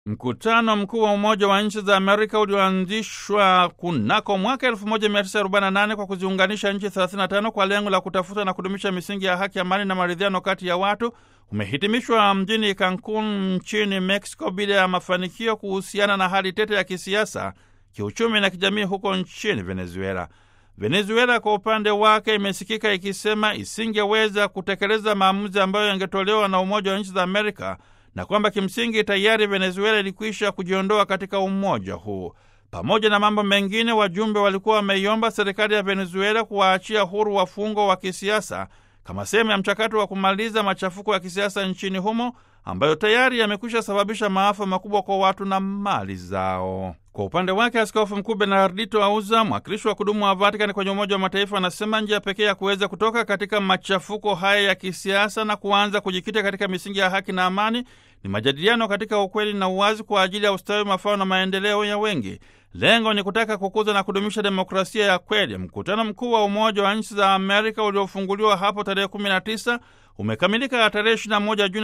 Mkutano mkuu wa Umoja wa Nchi za Amerika ulioanzishwa kunako mwaka 1948 kwa kuziunganisha nchi 35 kwa lengo la kutafuta na kudumisha misingi ya haki, amani na maridhiano kati ya watu umehitimishwa mjini Cancun nchini Mexico bila ya mafanikio kuhusiana na hali tete ya kisiasa, kiuchumi na kijamii huko nchini Venezuela. Venezuela kwa upande wake imesikika ikisema isingeweza kutekeleza maamuzi ambayo yangetolewa na Umoja wa Nchi za Amerika na kwamba kimsingi tayari Venezuela ilikwisha kujiondoa katika umoja huu. Pamoja na mambo mengine, wajumbe walikuwa wameiomba serikali ya Venezuela kuwaachia huru wafungwa wa kisiasa kama sehemu ya mchakato wa kumaliza machafuko ya kisiasa nchini humo ambayo tayari yamekwisha sababisha maafa makubwa kwa watu na mali zao. Kwa upande wake, Askofu Mkuu Bernardito Auza, mwakilishi wa kudumu wa Vatikani kwenye Umoja wa Mataifa, anasema njia pekee ya kuweza kutoka katika machafuko haya ya kisiasa na kuanza kujikita katika misingi ya haki na amani ni majadiliano katika ukweli na uwazi kwa ajili ya ustawi, mafao na maendeleo ya wengi. Lengo ni kutaka kukuza na kudumisha demokrasia ya kweli. Mkutano mkuu wa Umoja wa Nchi za Amerika uliofunguliwa hapo tarehe 19 umekamilika tarehe 21 Juni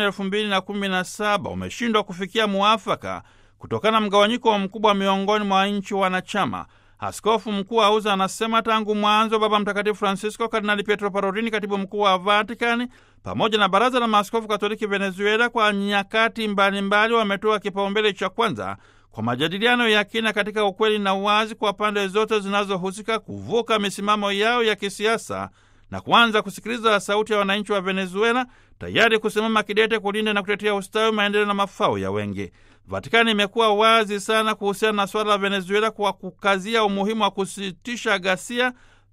2017 umeshindwa kufikia muafaka kutokana na mgawanyiko mkubwa miongoni mwa nchi wanachama. Askofu mkuu Auza anasema tangu mwanzo Baba Mtakatifu Francisco, Kardinali Pietro Parolini, katibu mkuu wa Vatikani, pamoja na Baraza la Maaskofu Katoliki Venezuela, kwa nyakati mbalimbali wametoa kipaumbele cha kwanza kwa majadiliano ya kina katika ukweli na uwazi kwa pande zote zinazohusika kuvuka misimamo yao ya kisiasa na kuanza kusikiliza sauti ya wananchi wa Venezuela, tayari kusimama kidete kulinda na kutetea ustawi, maendeleo na mafao ya wengi. Vatikani imekuwa wazi sana kuhusiana na suala la Venezuela kwa kukazia umuhimu wa kusitisha ghasia,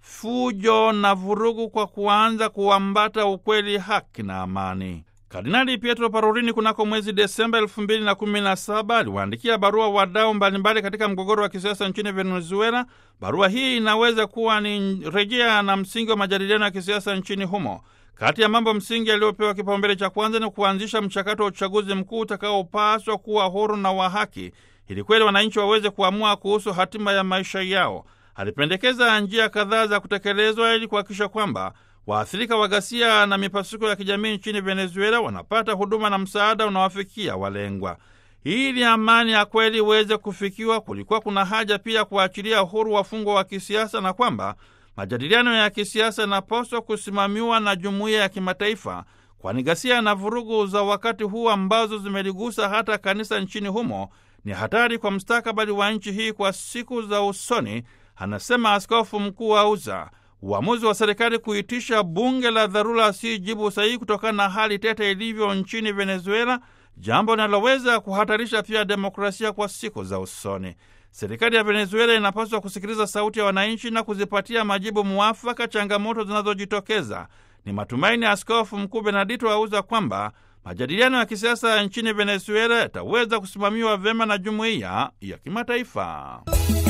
fujo na vurugu kwa kuanza kuambata ukweli, haki na amani. Kardinali Pietro Parolini kunako mwezi Desemba elfu mbili na kumi na saba aliwaandikia barua wadau mbalimbali katika mgogoro wa kisiasa nchini Venezuela. Barua hii inaweza kuwa ni rejea na msingi wa majadiliano ya kisiasa nchini humo. Kati ya mambo msingi yaliyopewa kipaumbele cha kwanza ni kuanzisha mchakato wa uchaguzi mkuu utakaopaswa kuwa huru na wa haki, ili kweli wananchi waweze kuamua kuhusu hatima ya maisha yao. Alipendekeza njia kadhaa za kutekelezwa ili kuhakikisha kwamba waathirika wa ghasia na mipasuko ya kijamii nchini Venezuela wanapata huduma na msaada unawafikia walengwa. Ili amani ya kweli iweze kufikiwa, kulikuwa kuna haja pia kuachilia huru wafungwa wa kisiasa na kwamba majadiliano ya kisiasa yanapaswa kusimamiwa na jumuiya ya kimataifa, kwani ghasia na vurugu za wakati huu ambazo zimeligusa hata kanisa nchini humo ni hatari kwa mustakabali wa nchi hii kwa siku za usoni, anasema Askofu Mkuu Auza. Uamuzi wa serikali kuitisha bunge la dharura si jibu sahihi kutokana na hali tete ilivyo nchini Venezuela, jambo linaloweza kuhatarisha pia demokrasia kwa siku za usoni. Serikali ya Venezuela inapaswa kusikiliza sauti ya wananchi na kuzipatia majibu muafaka changamoto zinazojitokeza. Ni matumaini ya Askofu Mkuu Benedito Auza kwamba majadiliano ya kisiasa nchini Venezuela yataweza kusimamiwa vyema na jumuiya ya kimataifa.